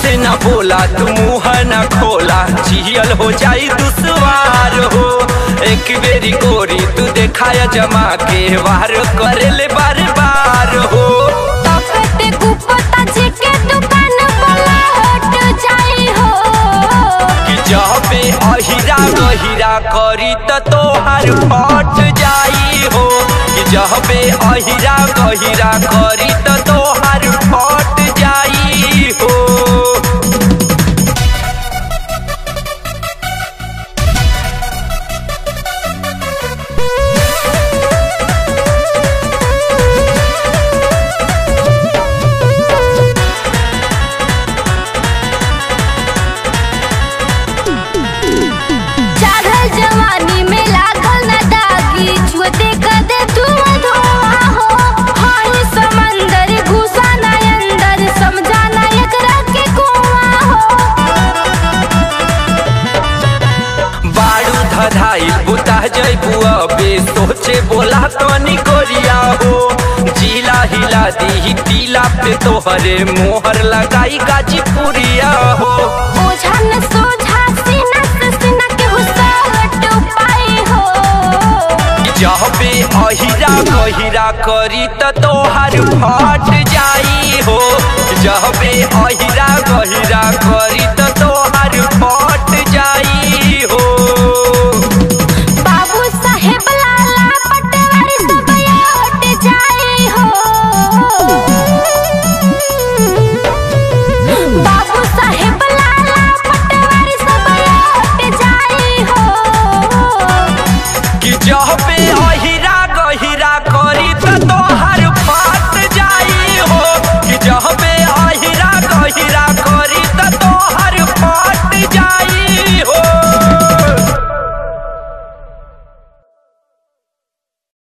से न बोला तू मुंह न खोला जियल हो जाई दुश्वार हो एक बेरी गोरी तू देखाया जमा के वार करे ले बार बार हो तपते कुपता जी के दुकान वाला हट जाई हो कि जबे अहिरा गहिरा करी त तोहार फट जाई हो कि जबे अहिरा गहिरा करी त तोहार फट जाई हो चढ़ल जवानी में लागल न दागी छुते कदे धुआं धुआं हो हाय समंदर घुसा ना अंदर समझा ना एकरा के कुआं हो बारू धधाइल बुता जैबू अबे सोचे बोला तनी कोरिया हो जिला हिला दी टीला पे तोहरे मोहर लगाई गाजीपुरिया हो ओझा न सोझा सीना से सीना के हुसावट पाई हो जबे अहिरा गहिरा करी त तोहार फट जाई हो जबे अहिरा गहिरा करी त तोहार फट जाई हो बाबू साहेब लाला पटवारी सब हट जाई हो बाबू साहेब लाला पटवारी सब हट जाई हो कि जबे